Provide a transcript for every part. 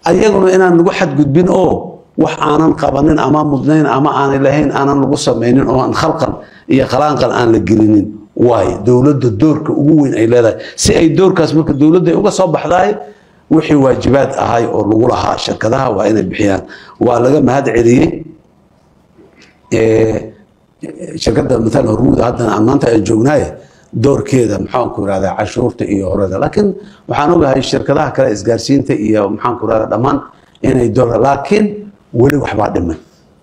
ayaguna inaan lagu xadgudbin oo wax aanan qabanin ama mudnayn ama aanay lahayn aanan lagu samaynin oo aan khalqan iyo khalaanqal aan la gelinin waayo dowladda doorka ugu weyn ay leedahay si ay doorkaas marka dowladda ay uga soo baxdaay wixii waajibaad ahay oo lagu lahaa shirkadaha waa inay bixiyaan waa laga mahad celiyey shirkadda maala hormuud haddana aan maanta aan joognaaye doorkeeda maxaanku irahdaa cashuurta iyo horeda laakiin waxaan ogahay shirkadaha kale isgaarsiinta iyo maxaanku irahdaa dhammaan inay door laakiin weli waxbaa dhiman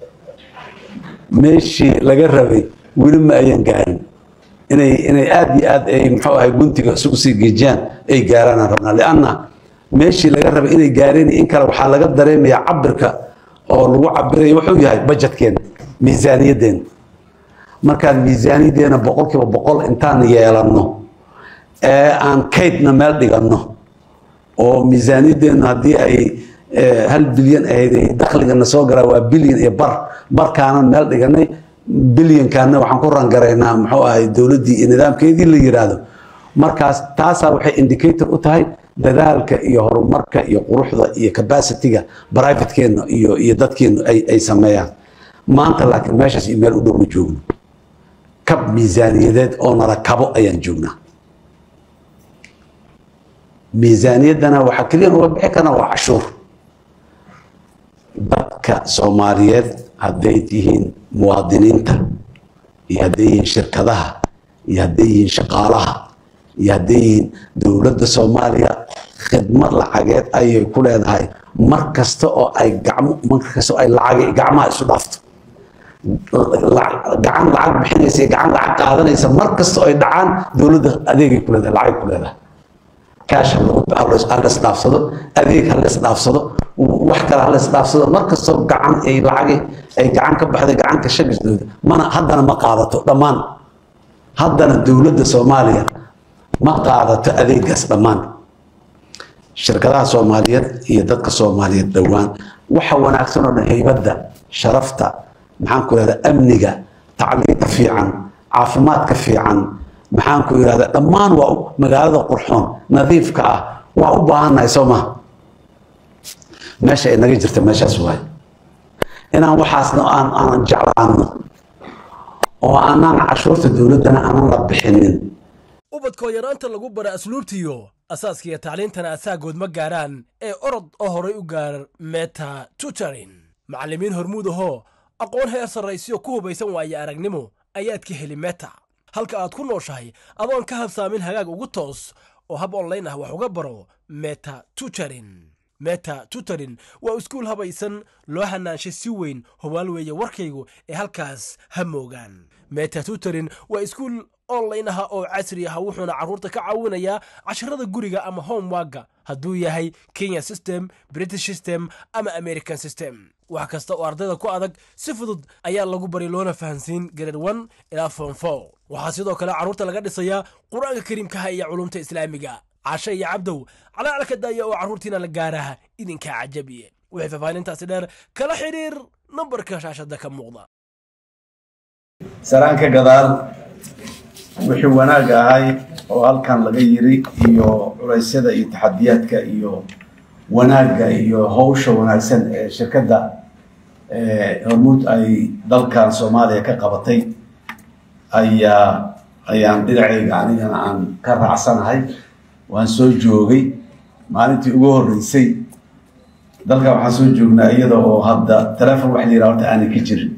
meeshii laga rabay weli ma ayan gaarin inay inay aada iyo aad ay muxuu ahay guntiga isugu sii geejiyaan ay gaaraanaan rabnaa lianna meeshii laga rabay inay gaareen in kale waxaa laga dareemayaa cabirka oo lagu cabirayo wuxuu yahay bajetkeena miisaaniyaddeena markaan miisaaniyaddeena boqolkiiba boqol intaan yeelanno ee aan kaydna meel dhiganno oo miisaaniyaddeena haddii ay hal bilyan ahayd dakhligana soo garaa waa bilyan iyo bar barkaanan meel dhiganay bilyankaana waxaan ku rangaraynaa muxuu ahay dowladdii iyo nidaamkeedii la yiraahdo markaas taasaa waxay indicator u tahay dadaalka iyo horumarka iyo quruxda iyo capacityga privatekeenna iyo iyo dadkeennu ay ay sameeyaan maanta laakiin meeshaas iyo meel u dhow ma joogno kab miisaaniyadeed oo nala kabo ayaan joognaa miisaaniyaddana waxaa keliya uga bixi karna waa cashuur dadka soomaaliyeed hadday yihiin muwaadiniinta iyo hadday yihiin shirkadaha iyo hadday yihiin shaqaalaha iyo hadday yihiin dowladda soomaaliya khidmad lacageed ayay ku leedahay mar kasta oo ay gacmo mar kasta oo ay lacag gacmaha isu dhaafto gacan lacag bixinaysa iyo gacan lacag qaadanaysa mar kasta oo ay dhacaan dowladda adeegay ku leedahay lacagay ku leedahay kaash halas dhaafsado adeeg halas dhaafsado wax kale halas dhaafsado mar kastoo gacan ay lacagi ay gacan ka baxday gacanka shagisdooda mana haddana ma qaadato dhammaan haddana dowladda soomaaliya ma qaadato adeegaas dhammaan shirkadaha soomaaliyeed iyo dadka soomaaliyeed dhowaan waxa wanaagsan oo dhan haybadda sharafta maxaan ku ihahda amniga tacliinta fiican caafimaadka fiican maxaan ku ihahda dhammaan waa magaalada qurxoon nadiifka ah waa u baahannahay soo maha meesha ay naga jirta meeshaas waay inaan waxaasna aan aanan jeclaano oo aanaan cashuurta dowladdana aanan la bixinin ubadkoo yaraanta lagu bara asluubtiyo asaaskiiyo tacliintana asaagood ma gaaraan ee orod oo horay u gaar meta tutorin macallimiin hormuud ahoo aqoon heer sarraysiyo ku hubaysan waaye aragnimo ayaad ka heli meta halka aad ku nooshahay adoon ka habsaamin hagaag ugu toos oo hab onlayn ah wax uga baro meta tutorin meta tutorin waa iskuul habaysan loo hanaanshay si weyn hubaal weeye warkaygu ee halkaas ha moogaan meta tutorin waa iskuul online ah oo casri ah wuxuuna carruurta ka caawinayaa casharada guriga ama homewaga hadduu yahay kenya system british system ama american system wax kasta oo ardayda ku adag si fudud ayaa lagu bari loona fahansiin grade one ilaa form four waxaa sidoo kale carruurta laga dhisayaa qur-aanka kariimkaha iyo culumta islaamiga cashe iyo cabdow calaalka daaya oo carruurtiina la gaaraha idinkaa cajabiye wixii faahfaahintaasi dheer kala xidhiir nambarka shaashada ka muuqda saraan ka gadaal wixii wanaag ahay oo halkan laga yiri iyo culeysyada iyo taxadiyaadka iyo wanaagga iyo hawsha wanaagsan ee shirkadda hormuud ay dalkan soomaaliya ka qabatay ayaa ayaan dhinacayga anigana aan ka raacsanahay waan soo joogay maalintii ugu horreysay dalkan waxaan soo joognaa iyada oo hadda telefon wax la yidhaha horta aanay ka jirin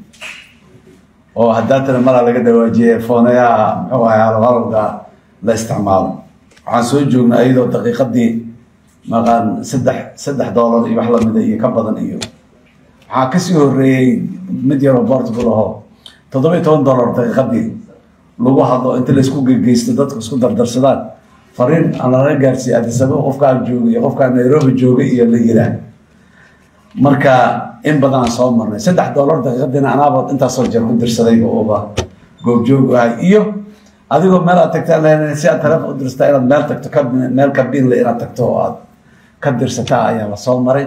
oo haddaatana malaa laga dhawaajiyay foonayaha muxuu ahay halhalowga la isticmaalo waxaan soo joognaa iyadoo daqiiqadii maqaan saddex saddex doolar iyo wax lamida iyo ka badan iyo waxaa kasii horeeyey mid yaroo portugal ahoo toddoba iyo toban doolar daqiiqadii lagu hadlo inta laysku gegeysto dadku isku dardarsadaan fariin aan lala gaarsiiye adisaba qofkaa joogay iyo qofkaa nairobi joogay iyo la yiraa marka in badanaan soo marnay saddex doolar daqiiqadiina anaabood intaasoo jeer ku dirsadayba ooba goobjoog ahay iyo adigoo meel aad tagtaan lahayn si aad taleefon u dirsataa inaad meel tagto ka meel kabinle inaad tagto oo aad ka dirsataa ayaa la soo maray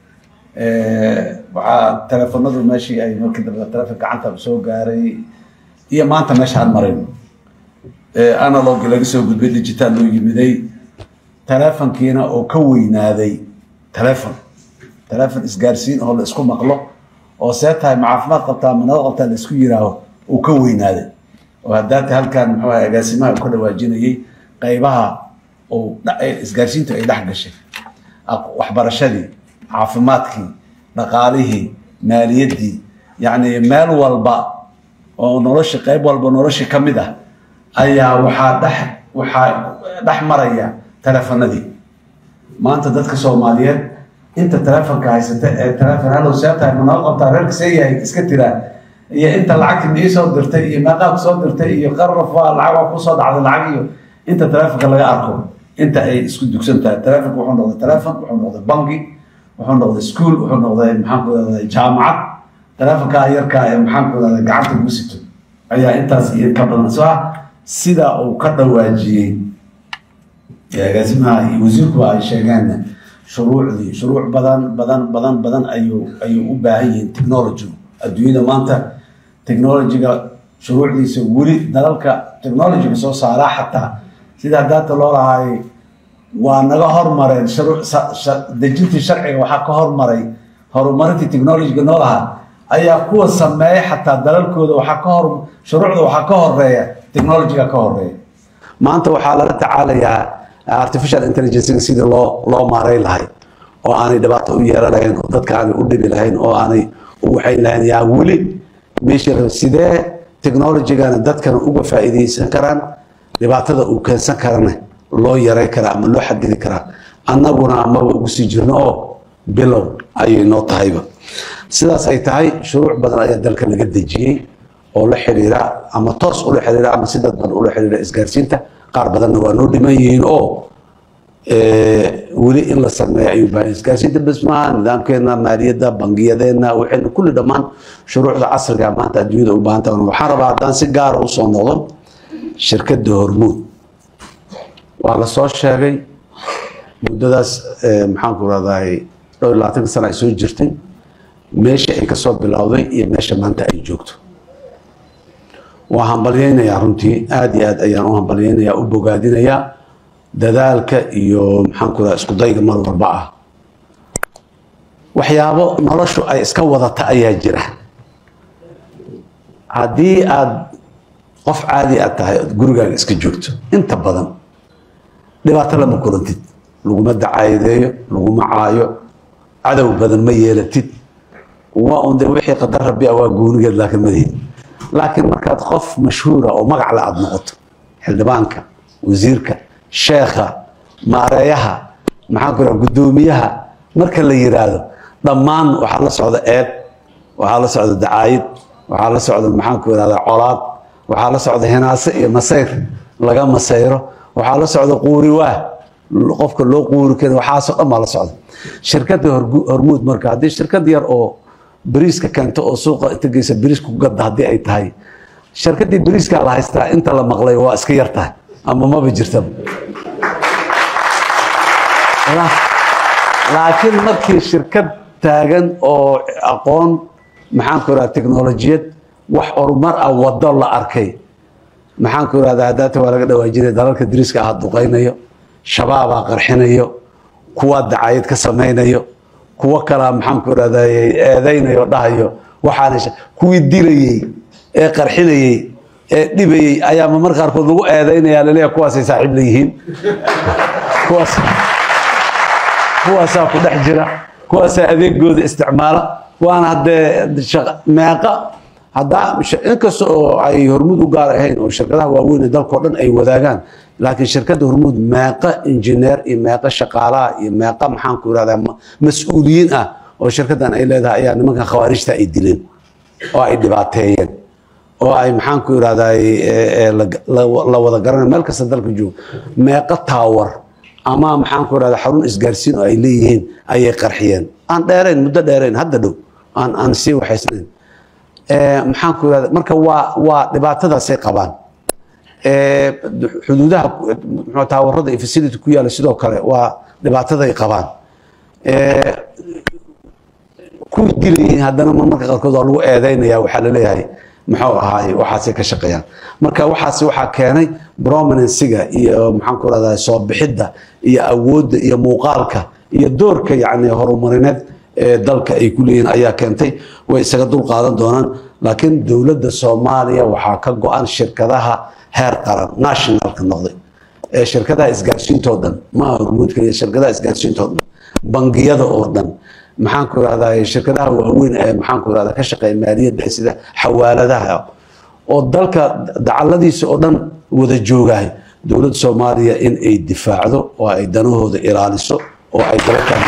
waxaa teleefonadu meeshii ay markii dambe teleefon gacanta soo gaaray iyo maanta meesha aan marin analog laga soo gudbay digital loo yimiday teleefonkiina oo ka weynaaday teleefon telefon isgaarsiin oo la isku maqlo oo see tahay ma caafimaad qabtaa ma nabad qabtaa la isku yiraaho uu ka weynaaday oo haddaata halkan muxuu ahay agaasimaha uu ka dhawaajinayay qaybaha uu isgaarsiintu ay dhex gashay waxbarashadii caafimaadkii dhaqaalihii maaliyaddii yacni meel walba oo nolosha qayb walba nolosha ka mid ah ayaa waxaa dhex waxaa dhex maraya telefonadii maanta dadka soomaaliyeed inta telefonka haysata ee telefon hallow see tahay ma noo qabtaa reerka see yahay iska tiraa iyo inta lacagta mii soo dirtay iyo meeqaa kusoo dirtay iyo qarraf waa lacag waa kusoo dhacday lacag iyo inta telefonka laga arko inta ay isku dugsan tahay telefonka wuxuu noqday telefon wuxuu noqday bangi wuxuu noqday school wuxuu noqday maxaan ku rahday jaamacad telefonkaa yarkaa ee maxaan ku rahday gacanta lagu sito ayaa intaas iyo ka badan so sida uu ka dhawaajiyey agaasimaha iyo wasiirkuba ay sheegeen shuruucdii shuruuc badan badan badan badan ayuu ayuu u baahan yihiin technology adduunyada maanta technologyga shuruucdiisa weli dalalka technologyga soo saaraa xataa sida hadaata loo lahaay waa naga hormareen dejintii sharciga waxaa ka hormaray horumarintii technologyga noo lahaa ayaa kuwa sameeya xataa dalalkooda waxaa ka hor shuruucda waxaa ka horeeya technologyga ka horeeya maanta waxaa lala tacaalayaa artificial intelligencega sidii loo loo maareyn lahay oo aanay dhibaato u yeelan lahayn oo dadka aanay u dhibi lahayn oo aanay u waxayn lahayn yaa weli meesha sidee technologygana dadkana uga faa'iidaysan karaan dhibaatada uu keensan karana loo yaray karaa ama loo xadidi karaa annaguna amaba ugu sii jirno oo bilow ayay noo tahayba sidaas ay tahay shuruuc badan ayaa dalka laga dejiyey oo la xiriira ama toos ula xiriira ama si dadban ula xiriira isgaarsiinta qaar badanna waa noo dhiman yihiin oo weli in la sameeyo ayuu baahan isgaarsiinta bes maaha nidaamkeena maaliyadda bangiyadeenna waxayna kulli dhammaan shuruucda casriga maanta adduunyada u baahan tahay waxaan rabaa haddaan si gaara usoo noqdo shirkadda hormuud waa la soo sheegay muddadaas maxaan ku rahdaay dhowr iyo labaatanka sana ay soo jirtay meesha ay kasoo bilowday iyo meesha maanta ay joogto waa hambalyeynayaa runtii aada iyo aad ayaan u hambalyeynayaa u bogaadinayaa dadaalka iyo maxaan ku raha isku dayga mar walba ah waxyaabo noloshu ay iska wadata ayaa jira haddii aad qof caadi aad tahay ood gurigaaga iska joogto inta badan dhibaato lama kulantid laguma dacaayadeeyo laguma caayo cadow badan ma yeelatid waa un de wixii qadar rabbi ah waa goonigeed laakiin madihid laakiin markaad qof mashhuura oo magac le aada noqoto xildhibaanka wasiirka sheekha maareeyaha maxaan ku raha guddoomiyaha marka la yiraahdo dhammaan waxaa la socda eed waxaa la socda dacaayid waxaa la socda maxaan ku irahda colaad waxaa la socda hinaase iyo masayr laga masayro waxaa la socda quuriwaah qofka loo quuri kara waxaasoo dhan baa la socda shirkadda hormuud marka haddii shirkad yar oo bariiska keento oo suuqa inta geysa bariiska ku gadda haddii ay tahay shirkaddii bariiskaa la haystaa inta la maqlay waa iska yar tahay ama maba jirtaba laakiin markii shirkad taagan oo aqoon maxaan ku irahda teknolojiyad wax horumar ah wado la arkay maxaan ku irahda hadaata waa laga dhawaajinaya dalalka dariiska ah duqaynayo shabaabaa qarxinayo kuwa dacayad ka samaynayo kuwo kalaa maxaan ku irahda eedaynayo dhahayo waxaana kuwii dilayey ee qarxinayey ee dhibayey ayaa mamar qaarkood lagu eedaynaya laleeyahay kuwaasay saaxiib leeyihiin kuwaas kuwaasaa ku dhex jira kuwaasaa adeegooda isticmaala waana haddee meeqa haddaa inkasta oo ay hormuud u gaar ahayn oo shirkadaha waaweyn ee dalkao dhan ay wadaagaan laakiin shirkadda hormuud meeqa injineer iyo meeqa shaqaalaha iyo meeqa maxaan ku irahdaa mas-uuliyiin ah oo shirkaddan ay leedahay ayaa nimankan khawaarijta ay dileen oo ay dhibaateeyeen oo ay maxaan ku irahdaa la wada garanay meel kasta dalka joogo meeqa taawar ama maxaan ku irahdaa xarun isgaarsiin oo ay leeyihiin ayay qarxiyeen aan dheerayn muddo dheerayn hadda dhow aan aan sii waxaysnayn maxaan ku irahda marka waa waa dhibaatadaasay qabaan xuduudaha taawarada iyo facility ku yaala sidoo kale waa dhibaataday qabaan kuwii dilayay haddana marmarka qaarkood waa lagu eedeynaya waxaa laleeyahay muxuu ahaay waxaasay ka shaqeeyaan marka waxaas waxaa keenay prominensiga iyo maxaan ku rahdaa soo bixidda iyo awoodda iyo muuqaalka iyo doorka yacni horumarineed ee dalka ay ku leeyihiin ayaa keentay way isaga dul qaadan doonaan laakiin dowladda soomaaliya waxaa ka go-an shirkadaha heer qaran nationalka noqday ee shirkadaha isgaarsiintoo dhan maaha hormuud keliya shirkadaha isgaarsiintoo dhan bangiyada oo dhan maxaan ku irahdaa shirkadaha waaweyn ee maxaan ku irahdaa ka shaqeeya maaliyadda sida xawaaladaha oo dalka dacaladiisa oo dhan wada joogahay dowladda soomaaliya in ay difaacdo oo ay danahooda ilaaliso oo ay dalkan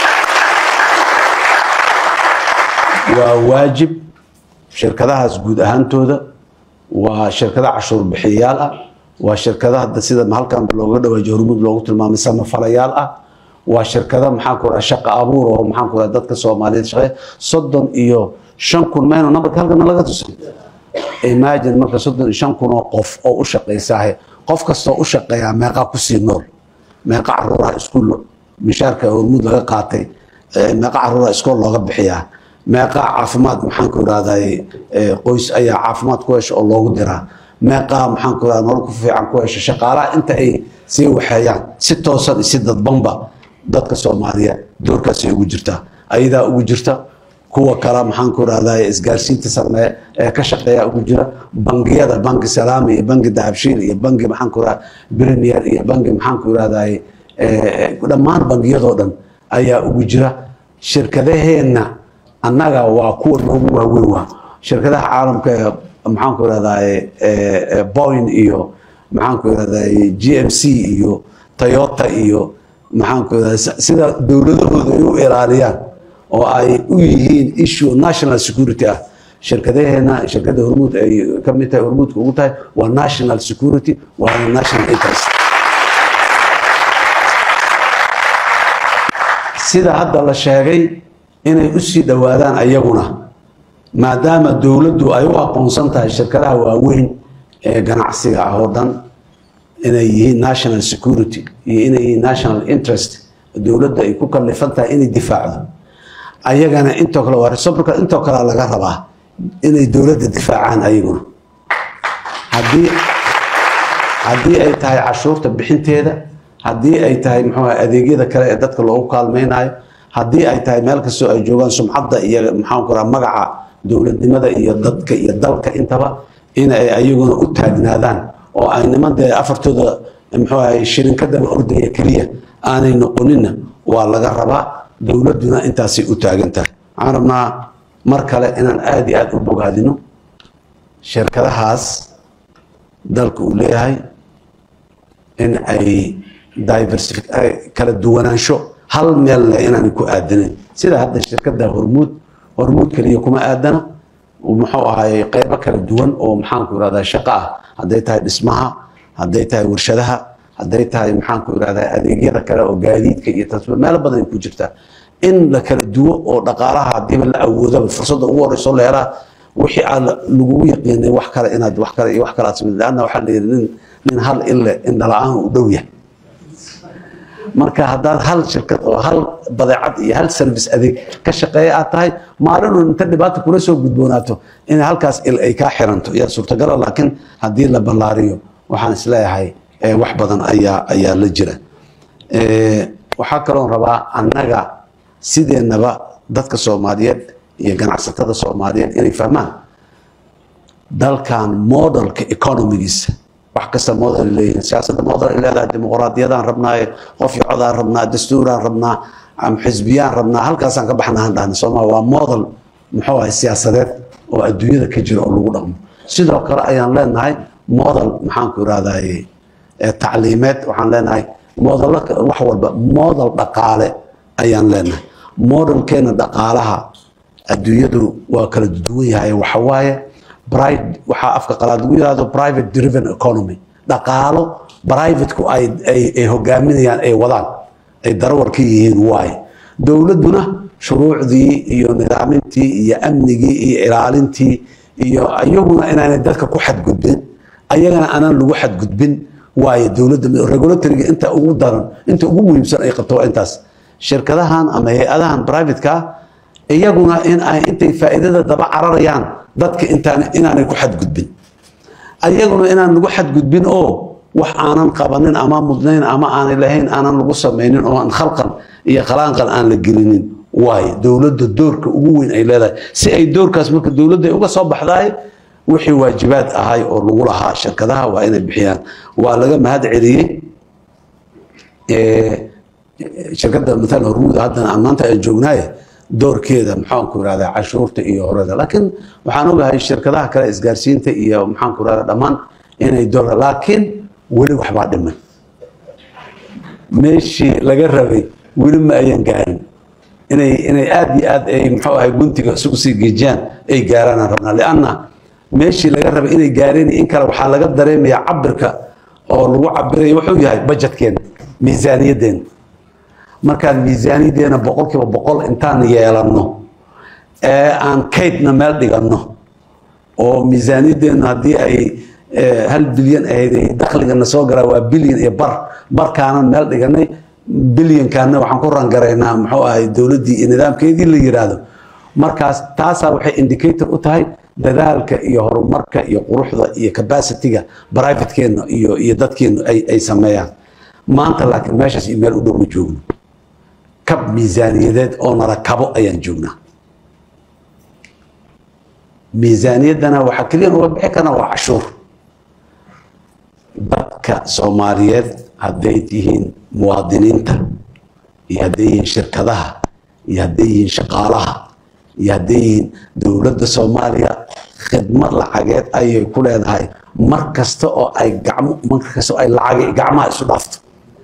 waa waajib shirkadahaas guud ahaantooda waa shirkada cashuur bixiyayaal ah waa shirkadaha sida halkan looga dhawaajiyo hormuud loogu tilmaamay samafalayaal ah waa shirkada maxaan ku shaqa abuur oo maxaan ku dadka soomaaliyeed shaqeeya soddon iyo shan kun mayno nambarka halkana laga tusay imagine marka soddon iyo shan kun oo qof oo u shaqaysaahe qof kastoo u shaqeeyaa meeqaa kusii nool meeqa caruuraha iskuul mishaarka hormuud laga qaatay meeqa caruuraha iskool looga bixiyaa meeqaa caafimaad maxaan ku irahday qoys ayaa caafimaad ku hesha oo loogu diraa meeqaa maxaan ku irahda nolol ku fiican ku hesha shaqaalaha inta ay sii waxeeyaan si toosan iyo si dadbanba dadka soomaaliyeed doorkaasay ugu jirtaa ayadaa ugu jirta kuwa kale maxaan ku irahday isgaarsiinta sameeye ee ka shaqeeya ugu jira bangiyada banki salaami iyo banki dahabshiil iyo banki maxaan ku irahda premier iyo banki maxaan ku irahday dhammaan bangiyadoo dhan ayaa ugu jira shirkadaheenna annaga waa kuwa noogu waaweyn waa shirkadaha caalamka ee maxaan ku irahday boyn iyo maxaan ku irahday g m c iyo toyota iyo maxaan ku irahday sida dowladahooda ay u ilaaliyaan oo ay u yihiin issue national security ah shirkadaheena shirkadda hormuud ay ka mid tahay hormuudka ugu tahay waa national security waana national interest sida hadda la sheegay inay usii dhowaadaan ayaguna maadaama dowladdu ay u aqoonsan tahay shirkadaha waaweyn ee ganacsiga ah oo dhan inay yihiin national security iyo inay yihiin national interest dowladda ay ku kallifan tahay inay difaacdo ayagana intoo kale waa reciprocal intoo kale laga rabaa inay dowladda difaacaan ayaguna haddii haddii ay tahay cashuurta bixinteeda haddii ay tahay muxuu adeegyada kale ee dadka loogu kaalmaynayo haddii ay tahay meel kastoo ay joogaan sumcadda iyo maxaan ku raha magaca dowladnimada iyo dadka iyo dalka intaba in ay ayaguna u taagnaadaan oo ay niman dee afartooda muxuu ahay shirinkadaba ordaya keliya aanay noqoninna waa laga rabaa dowladduna intaasay u taagan tahay waxaan rabnaa mar kale inaan aada iyo aada u bogaadino shirkadahaas dalka uu leeyahay in ay diversifi kala duwanaansho hal meel leh inaanay ku aadanin sida hadda shirkadda hormuud hormuud keliya kuma aadana muxuu ahay qeybo kala duwan oo maxaanku irahdaa shaqo ah hadday tahay dhismaha hadday tahay warshadaha hadday tahay maxaanku irahdaa adeegyada kale oo gaadiidka iyo tasbiir meelo badan ay ku jirtaa in la kala duwo oo dhaqaalaha hadiiba la awoodaba fursadda ugu horeyso la helaa wixii aan lagugu yaqiinay wax kale inaad wax kale iyo wax kale aad samid leanna waxaa la yidhi nin nin hal ille indhala-aan u dhow yahay marka haddaad hal shirkad oo hal badeecad iyo hal service adeeg ka shaqeeya aad tahay maalinu inta dhibaata kula soo gudboonaato in halkaas il ay kaa xiranto yaa suurtagala laakiin haddii la ballaariyo waxaan isleeyahay wax badan ayaa ayaa la jira waxaa kaloon rabaa annaga sideennaba dadka soomaaliyeed iyo ganacsatada soomaaliyeed inay fahmaan dalkan modelka economigiisa wax kasta model leeyihin siyaasadda model ay leedahay dimuqraadiyadaan rabnaaye qof iyo codaan rabnaa dastuuraan rabnaa xisbiyaan rabnaa halkaasaan ka baxnaan dhahna sooma waa model muxuu ahay siyaasadeed oo adduunyada ka jira oo lagu dhaqmo sidoo kale ayaan leenahay model maxaanku irahdaye tacliimeed waxaan leenahay modelo wax walba model dhaqaale ayaan leenahay modelkeena dhaqaalaha adduunyadu waa kala duwan yahay waxawaaye waxaa afka qalaad lagu yirahdo private driven economy dhaqaalo privateku ay ay hogaaminayaan ay wadaan ay darawar ka yihiin waaye dowladduna shuruucdii iyo nidaamintii iyo amnigii iyo ilaalintii iyo iyaguna inaanay dadka ku xadgudbin ayagana aanaan lagu xadgudbin waaye dowladda regulatoriga inta ugu daran inta ugu muhiimsan ay qabto waa intaas shirkadahan ama hay-adahan privateka iyaguna in ay intay faa'iidada daba cararayaan dadka intaan inaanay ku xadgudbin ayaguna inaan lagu xadgudbin oo wax aanan qabanin ama mudnayn ama aanay lahayn aanan lagu samaynin oo aan khalqan iyo khalaanqan aan la gelinin waaye dowladda doorka ugu weyn ay leedahay si ay doorkaas marka dowladda uga soo baxdaay wixii waajibaad ahay oo lagu lahaa shirkadaha waa inay bixiyaan waa laga mahad celiyey shirkadda maalan hormuud haddana aan maanta aan joognaaye doorkeeda maxaanku irahdaa cashuurta iyo horeda laakiin waxaan ogahay shirkadaha kale isgaarsiinta iyo maxaanku irahdaa dhammaan inay door laakiin weli waxbaa dhiman meeshii laga rabay weli ma ayan gaarin inay inay aad iyo aad ay muxuu ahay guntiga isugu sii geejiyaan ay gaaraan aan rabnaa lianna meeshii laga rabay inay gaareen in kale waxaa laga dareemayaa cabirka oo lagu cabiraya wuxuu yahay bajetkeena miisaaniyaddeena markaan miisaaniyaddeena boqolkiiba boqol intaan yeelanno ee aan kaydna meel dhiganno oo miisaaniyaddeena haddii ay hal bilyan ahayd dakhligana soo galaa waa bilyan iyo bar barkaanan meel dhiganay bilyankaana waxaan ku rangaraynaa muxuu ahay dowladdii iyo nidaamkeedii la yiraahdo markaas taasaa waxay indicator u tahay dadaalka iyo horumarka iyo quruxda iyo capacityga privatekeenna iyo iyo dadkeennu ay ay sameeyaan maanta laakiin meeshaas iyo meel u dhow ma joogno kab miisaaniyadeed oo nala kabo ayaan joognaa miisaaniyaddana waxaa keliya uga bixi karna waa cashuur dadka soomaaliyeed hadday yihiin muwaadiniinta iyo hadday yihiin shirkadaha iyo hadday yihiin shaqaalaha iyo hadday yihiin dowladda soomaaliya khidmad lacageed ayay ku leedahay mar kasta oo ay gacmo mar kasta oo ay lacag gacmaha isu dhaafto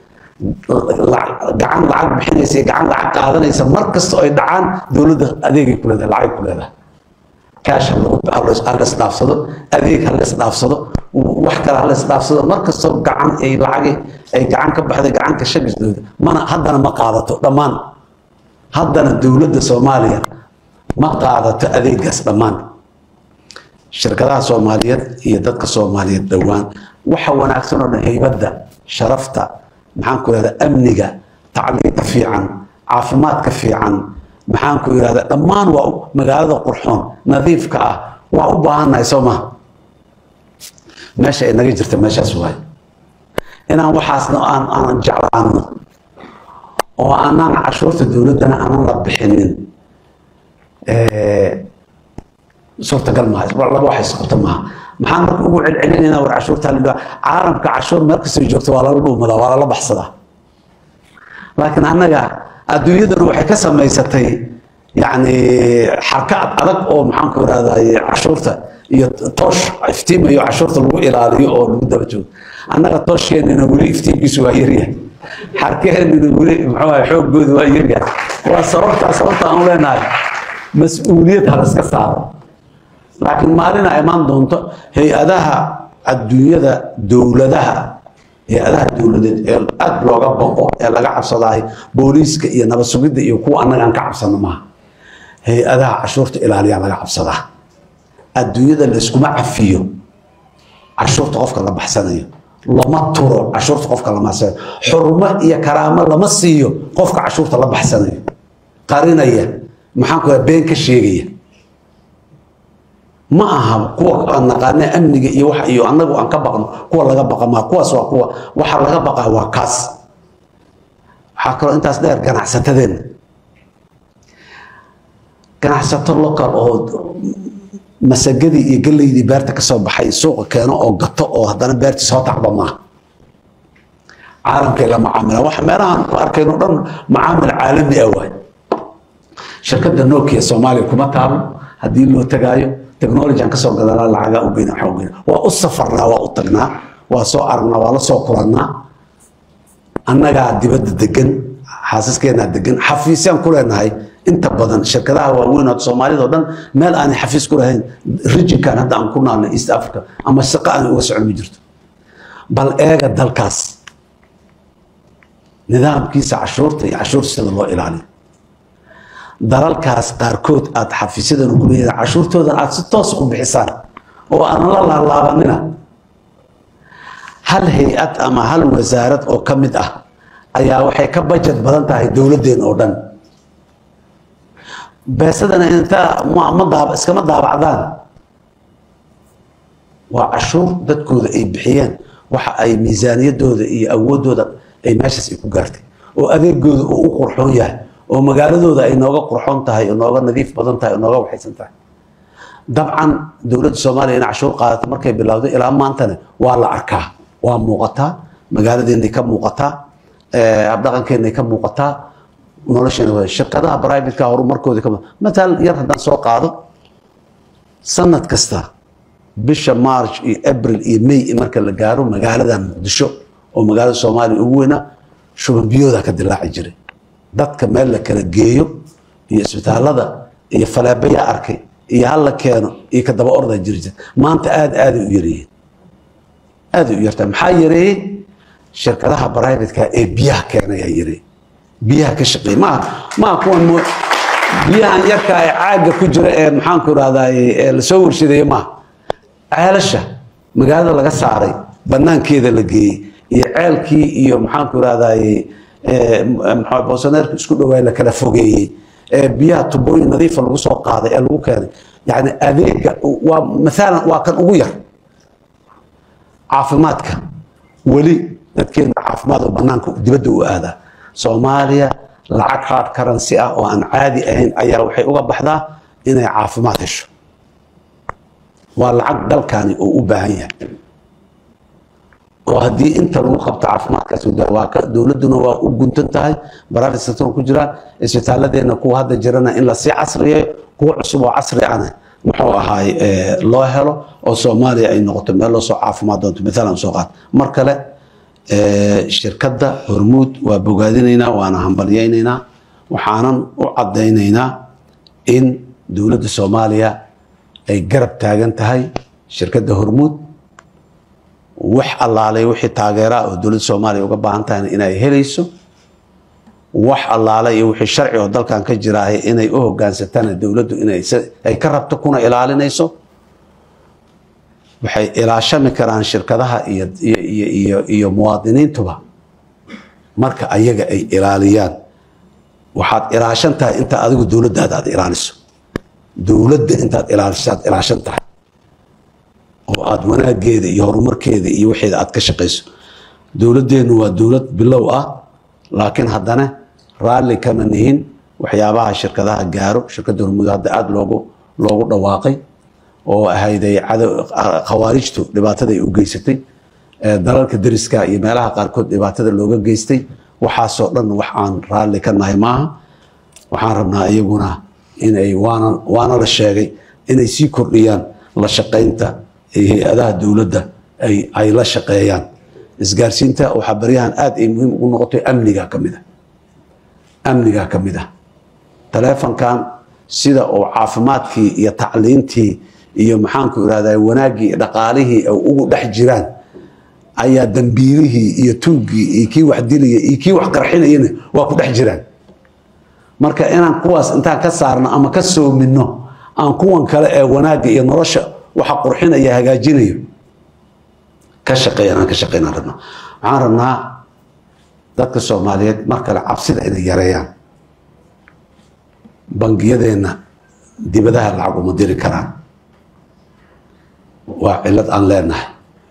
gacan lacag bixinaysa iyo gacan lacag qaadanaysa mar kasta oo ay dhacaan dowladda adeegay ku leedahay lacag ku leedahay kaash halas dhaafsado adeeg halas dhaafsado wax kale halas dhaafsado mar kastoo gacan ay lacagi ay gacan ka baxday gacanka shagisdooda mana haddana ma qaadato dhammaan haddana dowladda soomaaliya ma qaadato adeegaas dhammaan shirkadaha soomaaliyeed iyo dadka soomaaliyeed dhowaan waxa wanaagsan oo dhan haybadda sharafta maxaan ku ihahda amniga tacliinta fiican caafimaadka fiican maxaan ku ihahda dhammaan waa magaalada qurxoon nadiifka ah waa u baahannahay soo maha meesha ay naga jirta meeshaas waaye inaan waxaasna aan aanan jeclaano oo aanaan cashuurta dowladdana aanan la bixinin suurtagal maaha laba wax isqabta maaha maxaan marka ugu celcelinaynaa war cashuurta la caalamka cashuur meel kastoo joogto waa lala dhuumadaa waa lala baxsadaa laakiin annaga adduunyaduna waxay ka samaysatay yani xarka adag oo maxaan ku irahday cashuurta iyo toosh iftiimayo cashuurta lagu ilaaliyo oo lagu daba joogo annaga tooshkeenina weli iftiinkiisu waa yaryahay xarkeenina weli muxuu ahay xooggooda waa yaryahay waa sababtaa sababta aan leenahay mas-uuliyad ha laska saaro laakiin maalina imaan doonto hay-adaha adduunyada dowladaha hay-adaha dowladeed ee aad looga baqo ee laga cabsadahay booliiska iyo nabad sugidda iyo kuwa annaga aan ka cabsano maaha hay-adaha cashuurta ilaaliyaa laga cabsadaa adduunyada layskuma cafiyo cashuurta qofka la baxsanayo lama turo cashuurta qofka lama baxsanayo xurmo iyo karaamo lama siiyo qofka cashuurta la baxsanayo qarinaya maxaan ku been ka sheegaya ma aha kuwa aan naqaana amniga iyo wax iyo annagu aan ka baqno kuwa laga baqa maa kuwaas waa kuwa waxa laga baqaa waa kaas waxaa kaloo intaas dheer ganacsatadeenna ganacsato local oo masagadii iyo galeydii beerta kasoo baxay suuqa keeno oo gato oo haddana beertii soo tacba maaha caalamkay la macaamila wax meelahaan ku arkayno dhan macaamil caalami ah waay shirkadda nokia soomaaliya kuma taalo haddii loo tagaayo technology aan kasoo gadanaa lacagaa u geyna waxaa u geyna waa u safarnaa waa u tagnaa waa soo aragnaa waa la soo kulannaa annagaa dibadda degan xaasiskeenaa degan xafiisyaan ku leenahay inta badan shirkadaha waaweyn oo soomaalida oo dhan meel aanay xafiis ku lahayn rijinkan hadda aan ku naalno east africa ama shaqo aanay uga socon ma jirto bal eega dalkaas nidaamkiisa cashuurta iyo cashuurta sida loo ilaaliyo dalalkaas qaarkood aada xafiisyadan ku leedahay cashuurtoodan aada si toos u bixisaan oo aanan la laalaabanina hal hay-ad ama hal wasaarad oo ka mid ah ayaa waxay ka bajet badan tahay dowladdeen oo dhan beesadana intaa ma ma daaba iskama daabacdaan waa cashuur dadkooda ay bixiyeen waxa ay miisaaniyadooda iyo awooddooda ay meeshaas ay ku gaartay oo adeegooda uu u qurxoon yahay oo magaaladooda ay nooga qurxoon tahay oo nooga nadiif badan tahay oo nooga waxaysan tahay dabcan dowladda soomaaliya inay cashuur qaadato markay bilowday ilaa maantana waa la arkaa waa muuqataa magaaladeennay ka muuqataa habdhaqankeennay ka muuqataa nolosheena waa shirkadaha brivatka horumarkooda ka mataal yar haddaan soo qaado sanad kasta bisha march iyo april iyo may marka la gaaro magaaladan muqdisho oo magaalada soomaaliya ugu weynaa shuban biyooda ka dilaaci jiray dadka meel la kala geeyo iyo isbitaalada iyo falaabayaa arkay iyo hala keeno iyo ka daba ordaa jiri jira maanta aada aaday u yaryihiin aaday u yartaa maxaa yareeyey shirkadaha brivatka ee biyaha keenayaa yareeyey biyaha ka shaqeey maaha maaha kuwan mo biyahan yarka ee caagga ku jira ee maxaanku irahdaye ee lasoo warshadeeye maaha ceelasha magaalada laga saaray banaankeeda la geeyey iyo ceelkii iyo maxaanku irahdaye boosaneerka isku dhawaay la kala fogeeyey ee biyaha tubooyin nadiifa lagu soo qaaday ee lagu keenay yani adeega waa maalan waa kan ugu yar caafimaadka weli dadkeena caafimaad oo banaanka dibadda u aadaa soomaaliya lacag hard currency ah oo aan caadi ahayn ayaa waxay uga baxdaa inay caafimaad hesho waa lacag dalkani oo u baahan yahay oo haddii inta lagu qabto caafimaadkaas waa dowladduna waa u guntan tahay private sector ku jiraan isbitaaladeenna kuwa hadda jirana in lasii casriyeeyo kuwa cusub oo casri ana muxuu ahaay loo helo oo soomaaliya ay noqoto meel loo soo caafimaad doonto maalan soo qaad mar kale shirkadda hormuud waa bogaadinaynaa waana hambalyaynaynaa waxaanan u caddaynaynaa in dowladda soomaaliya ay garab taagan tahay shirkadda hormuud wax allaalay wixii taageeraa oo dowladda soomaaliya uga baahan tahayna inay helayso wax allaale iyo wixii sharci oo dalkan ka jiraahay inay u hogaansatana dowladdu inay ka rabto kuna ilaalinayso waxay ilaashami karaan shirkadaha iyo iyo iyo iyo muwaadiniintuba marka ayaga ay ilaaliyaan waxaad ilaashan tahay inta adigu dowladdaada aad ilaaliso dowladda intaad ilaaliso aad ilaashan tahay oo aad wanaageeda iyo horumarkeeda iyo waxeeda aad ka shaqayso dowladdeennu waa dowlad bilow ah laakiin haddana raalli kama nihin waxyaabaha shirkadaha gaaro shirkadda hormuud hadda aada loogu loogu dhawaaqay oo ahayday cadow khawaarijtu dhibaatada ay u geysatay dalalka deriska iyo meelaha qaarkood dhibaatada looga geystay waxaasoo dhan wax aan raalli ka nahay maaha waxaan rabnaa iyaguna inay waana waana la sheegay inay sii kordhiyaan la shaqaynta hay-adaha dowladda ay ay la shaqeeyaan isgaarsiinta waxaa baryahan aada ay muhiim ugu noqotay amniga ka mid a amniga ka mid ah taleefonkan sida uu caafimaadkii iyo tacliintii iyo maxaanku irahdaa wanaaggii iyo dhaqaalihii ay ugu dhex jiraan ayaa dambiilihii iyo tuuggii iyo kii wax dilaya iyo kii wax qarxinayana waa ku dhex jiraan marka inaan kuwaas intaan ka saarno ama ka soomino aan kuwan kale ee wanaagga iyo nolosha waxa qurxinaya hagaajinayo ka shaqeeyan aan ka shaqeynaan rabnaa waxaan rabnaa dadka soomaaliyeed mar kale cabsida inay yareeyaan bangiyadeenna dibadaha lacag uma diri karaan waa cilad aan leenahay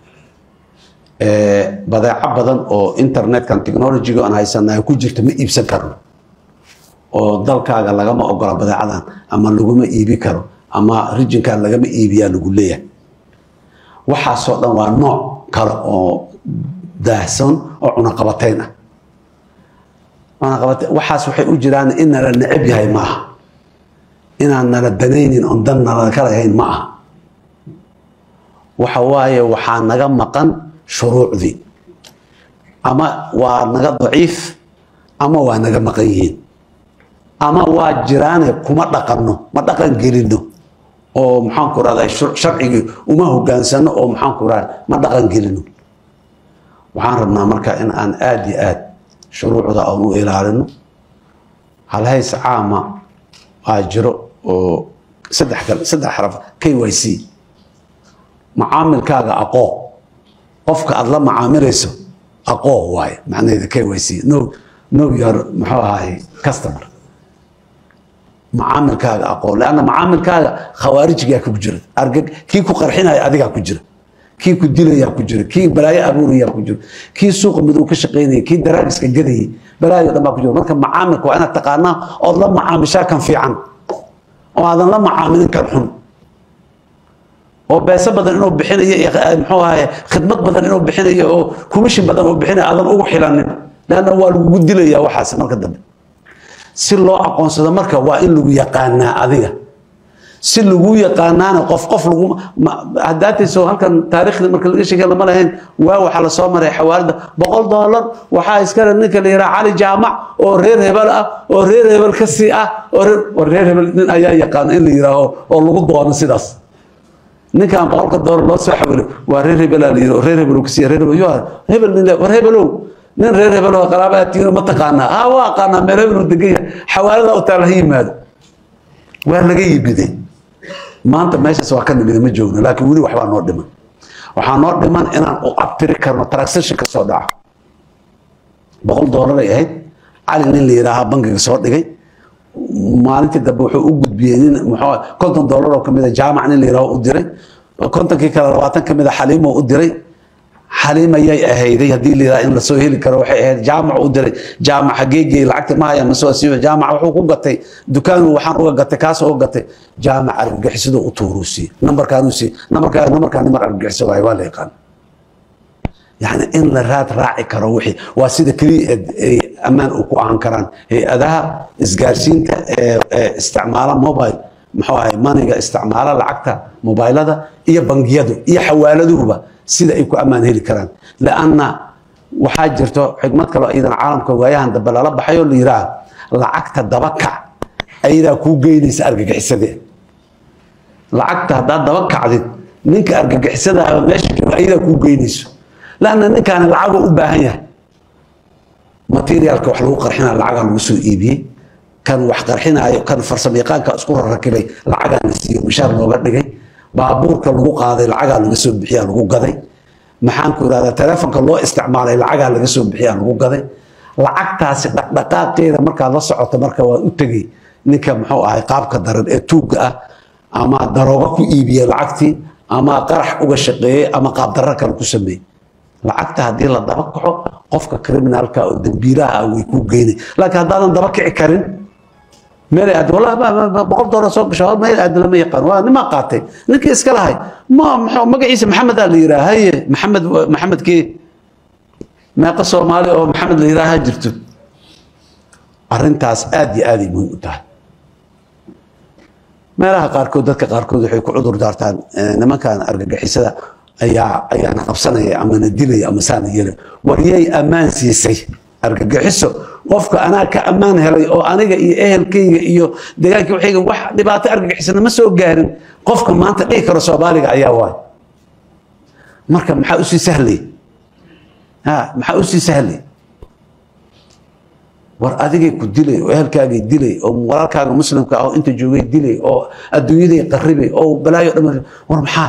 badeeco badan oo internetkan technologyga aan haysanahay ku jirta ma iibsan karno oo dalkaaga lagama ogola badeecadan ama laguma iibi karo ama rijinkan lagama iibiyaa lagu leeyahay waxaasoo dhan waa nooc kale oo daahsan oo cunaqabatayn ah cunaqabatayn waxaas waxay u jiraan in nala necab yahay ma aha inaan nala danaynin oon dan nala ka lahayn ma aha waxa waaye waxaa naga maqan shuruucdii ama waa naga daciif ama waa naga maqan yihiin ama waa jiraane kuma dhaqanno ma dhaqan gelino oo maxaanku rahda sharcigii uma hogaansano oo maxaanku rahda ma dhaqan gelino waxaan rabnaa marka in aan aada iyo aad shuruucda aan u ilaalino halhays caama aa jiro oo saddex kale saddex xaraf k y c macaamilkaaga aqoo qofka aada la macaamilayso aqoo waaye macnaheeda k y c no no your muxuu ahaay customer macaamilkaaga aqoon leanna macaamilkaaga khawaarijgaa ku jira argag kii ku qarxinaya adigaa ku jira kii ku dilayaa ku jiro kii balaayo abuurayaa ku jiro kii suuqa madow ka shaqaynaya kii daraagiska gadayay balaayo dhan baa ku jiro marka macaamilka waa inaad taqaanaa ood la macaamishaa kan fiican oo aadan la macaamilin kan xun oo beeso badan inuu bixinayo iyo muxuu ahaye khidmad badan inuu bixinayo oo commission badan uu bixinayo aadan ugu xilanin leanna waa lagugu dilayaa waxaas marka dambe si loo aqoonsado marka waa in lagu yaqaanaa adiga si lagu yaqaanaana qof qof lagu haddaatayso halkan taariikhda marka laga sheegay lama lahayn waa waxaa lasoo maray xawaalada boqol doolar waxaa iskale ninka la yidhaha cali jaamac oo reer hebel ah oo reer hebel ka sii ah oo reer oo reer hebel nin ayaa yaqaana in la yidhaaho oo lagu doono sidaas ninkan boqolka doolar loo soo xawilo waa reer hebelaa la yidhi oo reer hebel ka siiya reer hebel yo hebel nin war hebelow nin reer hebel oo qaraabaa tiino ma taqaanaa haa waa aqaanaa meel hebel oo degan yahay xawaalada u taal ha yimaado waa laga yimiday maanta meeshaas waa ka nimida ma joogno laakiin weli waxbaa noo dhiman waxaa noo dhiman inaan u abtiri karno transaction ka soo dhaca boqol doolaray ahayd cali nin la yidhaahaa bangiga soo dhigay maalintii dambe wuxuu u gudbiyey nin muxuu konton doolar oo kamid a jaamac nin la yidhaaho u diray kontonkii kale labaatan kamid a xaliimo u diray xaliim ayay ahayday haddii la yidhaha in lasoo heli karo waxay ahayd jaamac u diray jaamac xageegii lacagta ma haya masoo siiyo jaamac wuxuu ku gatay dukaan waxaan uga gatay kaas uga gatay jaamac argagixisidoo u tuuruusii nambarkaanuu sii nambarkaa nambarkaa nambar argagixiso waaye waa la yaqaan yani in la raad raaci karo wixii waa sida keliya ay ammaan u ku ahaan karaan hay-adaha isgaarsiinta ee isticmaala mobile muxuu ahay maniga isticmaala lacagta mobaylada iyo bangiyadu iyo xawaaladuhuba sida ay ku ammaan heli karaan lanna waxaa jirto xikmad kaloo iyadana caalamka waayahan dambe lala baxayoo la yidhaah lacagta dabakac ayadaa kuu geynaysa argagixisadee lacagta haddaad daba kacdid ninka argagixisadaaba meesha jooga ayadaa kuu geynayso lanna ninkaani lacaguu u baahan yahay materiaalka wax lagu qarxinaa lacagaa lagu soo iibiyey kan wax qarxinaayo kan farsamayaqaanka isku rarakibay lacagaa la siiyo mishaar looga dhigay baabuurka lagu qaaday lacagaa laga soo bixiyaa lagu gaday maxaan ku irahdaa telefonka loo isticmaalay lacagaa laga soo bixiyaa lagu gaday lacagtaasi dhaqdhaqaaqeeda markaad la socoto marka waa u tegey ninka muxuu ahay qaabka daran ee tuugga ah ama daroogo ku iibiyey lacagtii ama qarax uga shaqeeyey ama qaabdarro kale ku sameeyey lacagta haddii la daba kaco qofka criminalka oo dambiilaha ah way kuu geynay laakiin haddaadan daba kici karin meel aad wallahi boqol doolar soo gasho meel aad lama yaqaan waa nimaa qaatay ninkii iska lahay ma maxuu magaciisa maxamed aa la yidhaha haye maxamed maxamedkii meeqa soomaali oo maxamed la yidhaaha jirto arrintaas aad iyo aaday muhiim u tahay meelaha qaarkood dadka qaarkood waxay ku cudur daartaan nimankan argagixisada ayaa ayaana qabsanaya ama na dilaya ama saana yeelay waryay ammaan siisay argagixiso qofka anaa ka ammaan helay oo aniga iyo ehelkayga iyo deegaankii waxayga wax dhibaato argagixisana ma soo gaarin qofka maanta dhihi karo soomaaliga ayaa waay marka maxaa usii sahlay ha maxaa usii sahlay war adigay ku dilay oo ehelkaagay dilay oo walaalkaaga muslimka ah oo inta joogay dilay oo adduunyaday qarribay oo balaayo dhama war maxaa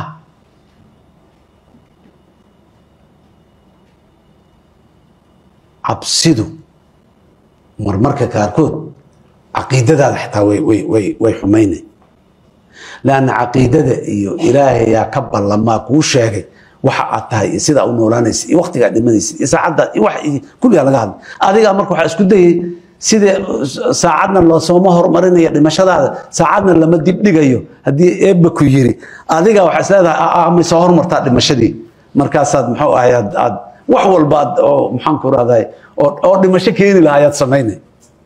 cabsidu marmarka qaarkood caqiidadaada xitaa way way way way xumaynay laanna caqiidada iyo ilaahayaa ka ballamaa kuu sheegay waxa aad tahay iyo sidaa u noolaanaysa iyo waqtigaa dhimanaysa iyo saacadda iyo wax kulligaa laga hadlay adigaa marka waxaa isku dayay sidee saacadna loosoma horumarinaya dhimashadaada saacadna lama dibdhigayo haddii eebba ku yiri adigaa waxaa isleedahay ama soo horumartaa dhimashadii markaasaad muxuu ahay aad aad wax walba oo maxaan ku rahday oo dhimasho keeni lahaa ayaad samaynay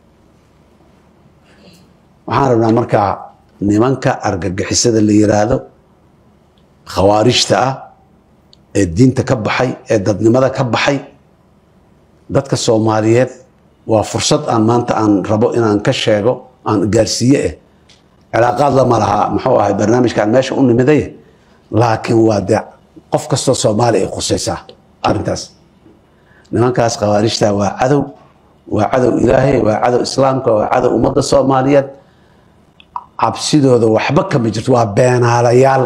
waxaan rabnaa markaa nimanka argagixisada la yiraahdo khawaarijta ah ee diinta ka baxay ee dadnimada ka baxay dadka soomaaliyeed waa fursad aan maanta aan rabo inaan ka sheego aan gaarsiiye eh cilaaqaad lama laha muxuu ahay barnaamijkaan meesha u nimiday laakiin waa dee qof kastoo soomaali ay khusaysaa arrintaas nimankaas khawaarijta waa cadow waa cadow ilaahay waa cadow islaamka waa cadow ummadda soomaaliyeed cabsidooda waxba kama jirto waa beenaalayaal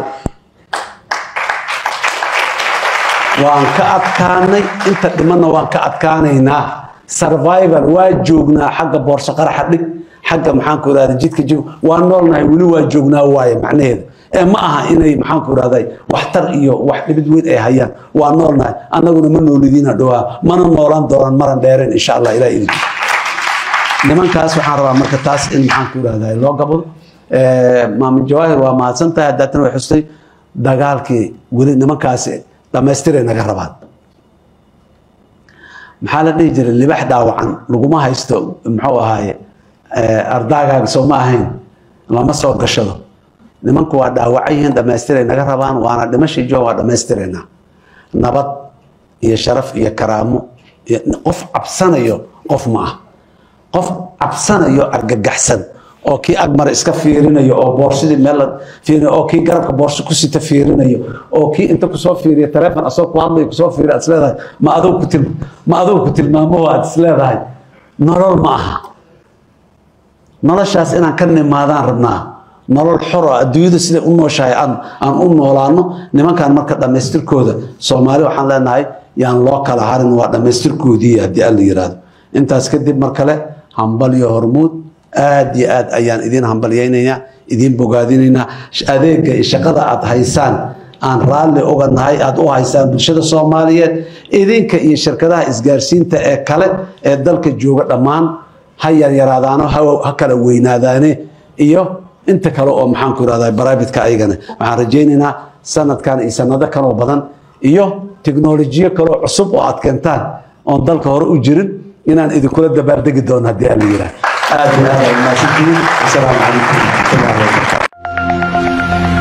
waan ka adkaanay inta dhimanna waan ka adkaanaynaa survival waa joognaa xagga boorso qaraxa dhig xagga maxaan ku irahda jidka joog waa noolnahay weli waa joognaa waaye macnaheeda ee ma aha inay maxaanku irahday waxtar iyo wax dhibid weyn ay hayaan waa noolnahay annaguna ma noolidiina dhowaa mana noolaan doonaan maran dheereen insha allah ilaa idin nimankaas waxaan rabaa marka taas in maxaanku irahday loo gabado maamin jawaahir waa mahadsan tahay haddaatana way xustay dagaalkii weli nimankaasi dhamaystiray naga rabaan maxaa la dhihi jiray libax dhaawacan laguma haysto muxuu ahaaye ardaagaaga soo ma ahayn lama soo gashado nimanku waa dhaawacan yihiin dhamaystiray naga rabaan waana dhimashay jo waa dhammaystiraynaa nabad iyo sharaf iyo karaamo iyo qof cabsanayo qof ma ah qof cabsanayo argagaxsan oo kii agmar iska fiirinayo oo boorsidii meel fiirinayo oo kii garabka boorso ku sita fiirinayo oo kii inta kusoo fiiriya taleefon asoo ku hadlayo kusoo fiiriya aad isleedahay ma adoo ku til ma adoo ku tilmaamo aad isleedahay nolol ma aha noloshaas inaan ka nimaadaan rabnaa nolol xor oo adduunyada siday u nooshahay aan aan u noolaano nimankan marka dhammaystirkooda soomaali waxaan leenahay yaan loo kala harin waa dhammaystirkoodii haddii aan la yiraahdo intaas kadib mar kale hambal iyo hormuud aad iyo aad ayaan idiin hambalyaynaynaa idiin bogaadinaynaa adeega iyo shaqada aad haysaan aan raalli uga nahay aad u haysaan bulshada soomaaliyeed idinka iyo shirkadaha isgaarsiinta ee kale ee dalka jooga dhammaan ha yaryaraadaano ha kala weynaadaane iyo inta kale oo maxaanku irahdaa baraabitka ayagana waxaan rajaynaynaa sanadkan iyo sanado kaloo badan iyo teknolojiyo kaloo cusub oo aad keentaan oon dalka hore u jirin inaan idinkula dabaaldegi doono haddii aan la yidhaah aad iyo aad ay mahadsantihiin asalaamu calaykum waraxmatullahi wabarakatu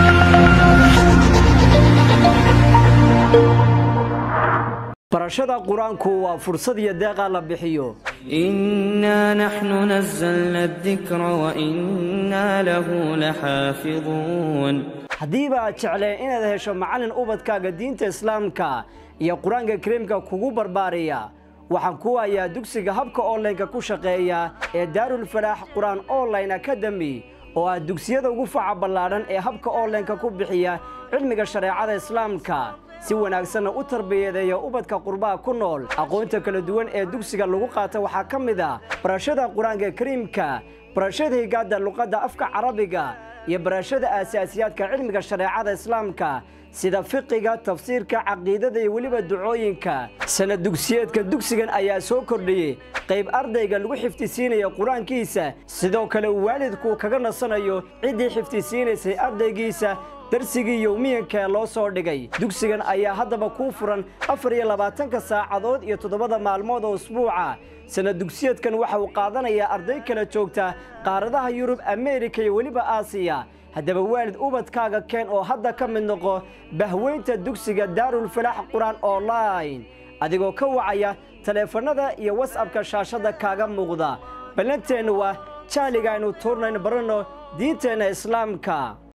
barashada qur-aanku waa fursad iyo deeqa la bixiyo إنا نحن نزلنا الذكر وإنا له لحافظون haddiiba aad jecleen inaad hesho macallin ubadkaaga diinta islaamka iyo qur-aanka kariimka kugu barbaariya waxaan ku hayaa dugsiga habka onlineka ku shaqeeya ee daarulfalaax qur-aan online academy oo ah dugsiyada ugu faca ballaadhan ee habka onlineka ku bixiya cilmiga shareecada islaamka si wanaagsanna u tarbiyadeeya ubadka qurbaha ku nool aqoonta kala duwan ee dugsiga lagu qaata waxaa ka mid ah barashada qur-aanka kariimka barashada higaada luqadda afka carabiga iyo barashada aasaasiyaadka cilmiga shareecada islaamka sida fiqiga tafsiirka caqiidada iyo weliba ducooyinka sanad dugsiyeedka dugsigan ayaa soo kordhiyey qayb ardayga lagu xifdisiinaya qur-aankiisa sidoo kale waalidku kaga nasanayo ciddii xifdisiinaysay ardaygiisa darsigii yowmiyanka ee loo soo dhigay dugsigan ayaa haddaba kuu furan afar iyo labaatanka saacadood iyo toddobada maalmood oo usbuuca sanad dugsiyeedkan waxa uu qaadanayaa arday kala joogta qaaradaha yurub ameerika iyo weliba aasiya haddaba waalid ubadkaaga keen oo hadda ka mid noqo bahweynta dugsiga daarulfalaax qur-aan online adigoo ka wacaya taleefannada iyo wasabka shaashadda kaaga muuqda ballanteennu waa jahliga aynu tuurnayn baranno diinteenna islaamka